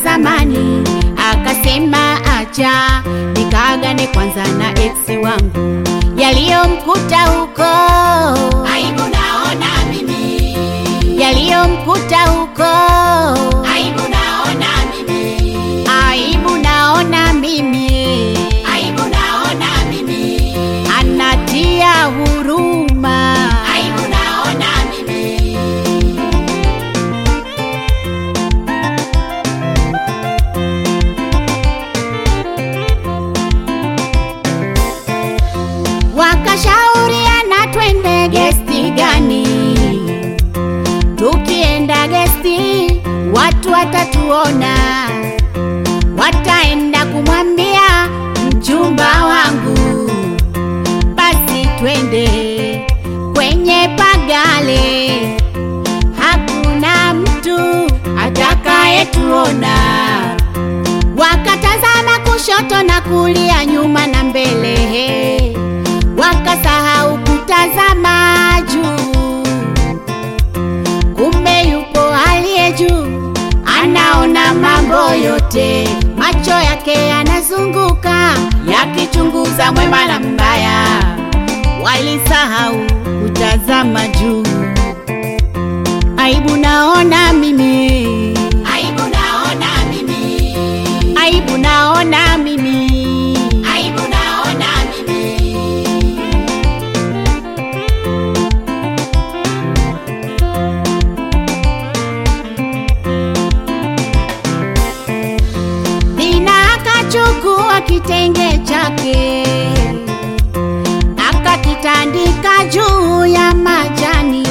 zamani, akasema acha nikaagane kwanza na ex wangu, yaliyomkuta huko Aibu naona mimi, yaliyomkuta huko aibu naona mimi, aibu naona mimi, aibu naona mimi, anatia huruma. aibu naona mimi. Wakashauriana twende gesti gani, tukienda gesti watu watatuona, wataenda kumwambia mchumba wangu, basi twende kwenye pagale, hakuna mtu atakayetuona. Wakatazama kushoto na kulia, nyuma na mbele, wakasahau kutazama juu. Kumbe yupo aliye juu, anaona mambo yote, macho yake yanazunguka yakichunguza mwema na mbaya. Walisahau kutazama juu. Aibu naona mimi, Aibu naona mimi, aibu naona mimi. aibu naona mimi, Dina akachukua kitenge chake akakitandika juu ya majani.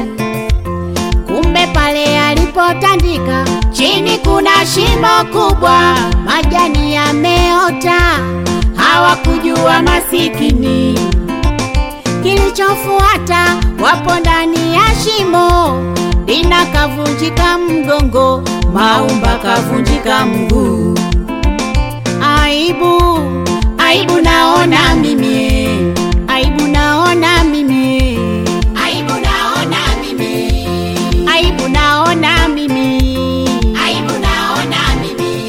Kumbe pale alipotandika chini kuna shimo kubwa, majani yameota, hawakujua masikini. Kilichofuata wapo ndani ya shimo, Dina kavunjika mgongo, Maumba kavunjika mguu. Aibu, aibu naona mimi, aibu naona mimi, aibu naona mimi, aibu naona mimi. aibu naona mimi.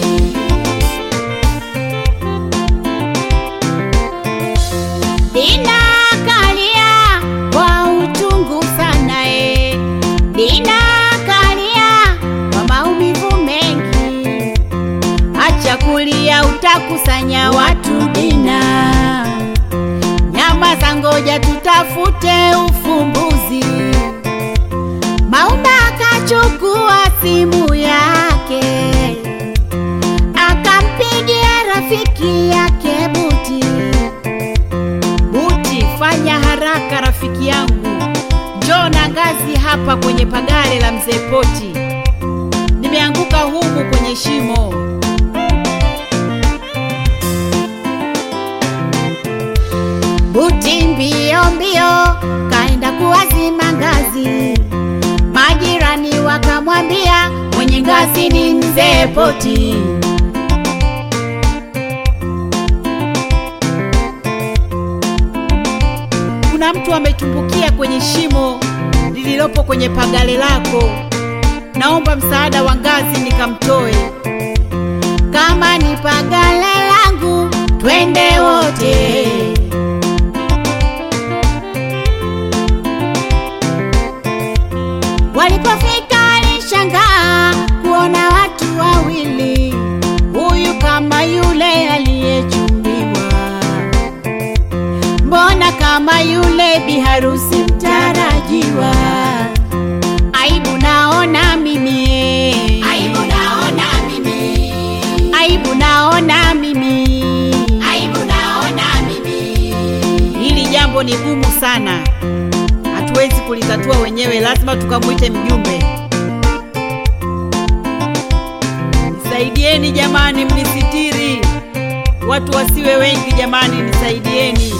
Dina kalia kwa uchungu sana e, Dina kalia kwa maumivu mengi. Acha kulia, utakusanya watu Dina. Nyama za ngoja, tutafute ufumbuzi. Maumba akachukua simu yake akampigia rafiki yake Buti. Buti, fanya haraka rafiki yangu, njoo na ngazi hapa kwenye pagare la mzee Poti. Nimeanguka humu kwenye shimo. Buti mbio mbio kaenda kuwazima ngazi, majirani wakamwambia mwenye ngazi ni mzee Poti. kuna mtu ametumbukia kwenye shimo lililopo kwenye pagale lako, naomba msaada wa ngazi nikamtoe. Kama ni pagale langu, twende wote. Walipofika alishangaa kuona watu wawili, huyu kama yule aliyechumbiwa mbona kama yule biharusi mtarajiwa. Aibu naona mimi, Aibu naona mimi, aibu naona mimi. aibu naona mimi, Hili jambo ni gumu sana, hatuwezi kulitatua wenyewe, lazima tukamwite mjumbe. Nisaidieni jamani, mnisitiri, watu wasiwe wengi jamani, nisaidieni.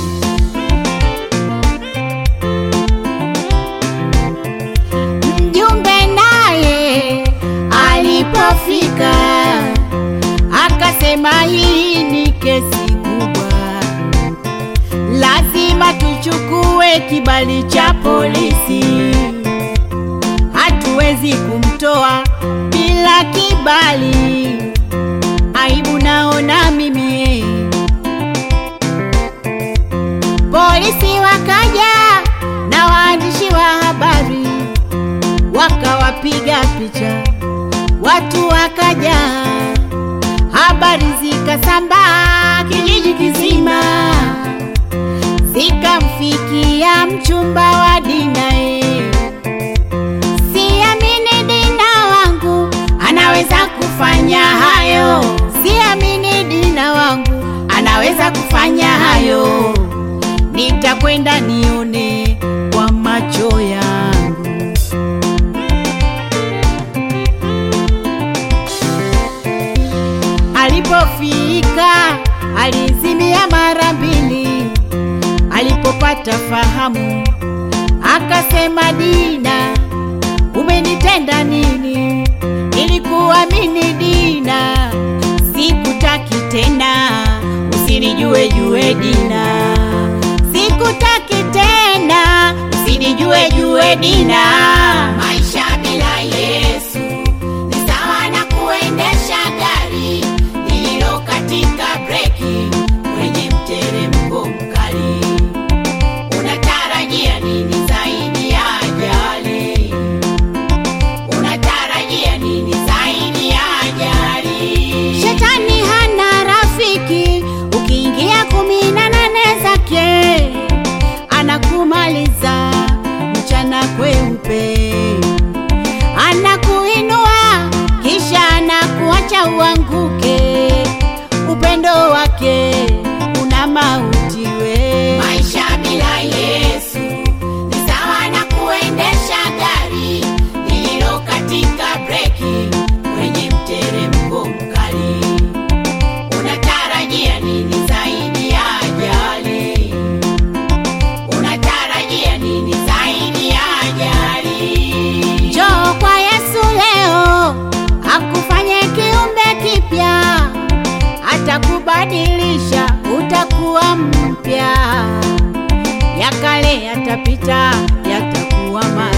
Mjumbe naye alipofika akasema hii ni kesi kubwa, lazima tuchukue kibali cha polisi. Hatuwezi kumtoa bila kibali. wakapiga picha, watu wakaja, habari zikasambaa kijiji kizima, zikamfikia mchumba wa Dina. eh. Siamini Dina wangu anaweza kufanya hayo, siamini Dina wangu anaweza kufanya hayo. Nitakwenda nione kwa macho yangu. Alipofika alizimia mara mbili, alipopata fahamu akasema, Dina, umenitenda nini? Nilikuamini Dina, sikutaki tena, usinijue jue Dina, sikutaki tena, usinijue jue Dina. Maisha bila Yesu ni sawa na kuendesha gari lililo katika breki kwenye mteremko mkali. Unatarajia nini zaidi ya ajali? Unatarajia nini zaidi ya ajali? Shetani hana rafiki, ukiingia kumi na nane zake anakumaliza mchana kweupe, anakuinua kisha anakuacha uanguke. Upendo wake una mauti we. Maisha bila Yesu ni sawa na kuendesha gari lililo katika breki kwenye mteremko mkali. Unatarajia nini zaidi ya ajali? Unatarajia nini zaidi ya ajali? Njoo kwa Yesu leo akufanye kiumbe kipya, atakubadilisha utakuwa mpya. Ya kale yatapita, yatakuwa mapya.